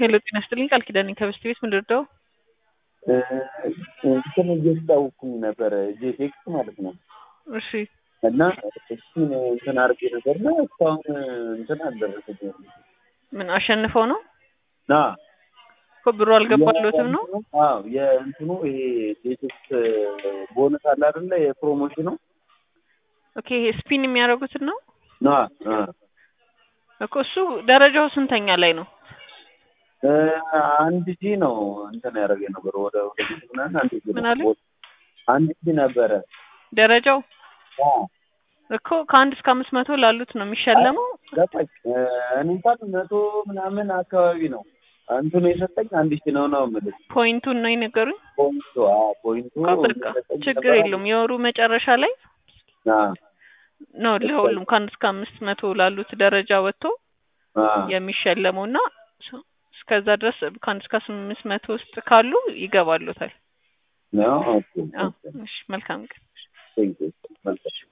ሄሎ ጤና ይስጥልኝ ቃል ኪዳን ነኝ ከበስቲ ቤት ምን ልርዳው? እንትን እያስታወኩኝ ነበረ ጄቴክስ ማለት ነው እሺ እና እሱን እንትን አድርጌ ነበር እና እስካሁን እንትን አልደረሰኝም። ምን አሸንፈው ነው ና እኮ ብሩ አልገባሎትም ነው? አዎ የእንትኑ ይሄ ጄቴክስ ቦነስ አለ አይደለ የፕሮሞሽኑ ኦኬ ይሄ ስፒን የሚያደርጉትን ነው ና እኮ እሱ ደረጃው ስንተኛ ላይ ነው? አንድ ሺህ ነው እንትን ያደረገ ነበር ወደ ወደ ምናምን አንድ ሺህ ምን ነው። አለ? አንድ ሺህ ነበረ ደረጃው አዎ እኮ ከአንድ እስከ አምስት መቶ ላሉት ነው የሚሸለመው። ገባኝ። እኔ እንኳን መቶ ምናምን አካባቢ ነው እንትኑ የሰጠኝ አንድ ሺህ ነው ነው የምልህ ፖይንቱን ነው የነገሩኝ። ፖይንቱ አዎ ፖይንቱ እኮ በቃ የሰጠኝ ችግር ነበር። የለውም የወሩ መጨረሻ ላይ አዎ ነው ለሁሉም ከአንድ እስከ አምስት መቶ ላሉት ደረጃ ወጥቶ አዎ የሚሸለመው እና እስከዛ ድረስ ከአንድ እስከ አምስት መቶ ውስጥ ካሉ ይገባሉታል። ነው ኦኬ አዎ ኦኬ እሺ መልካም ቀን። ቴንክ ዩ መልካም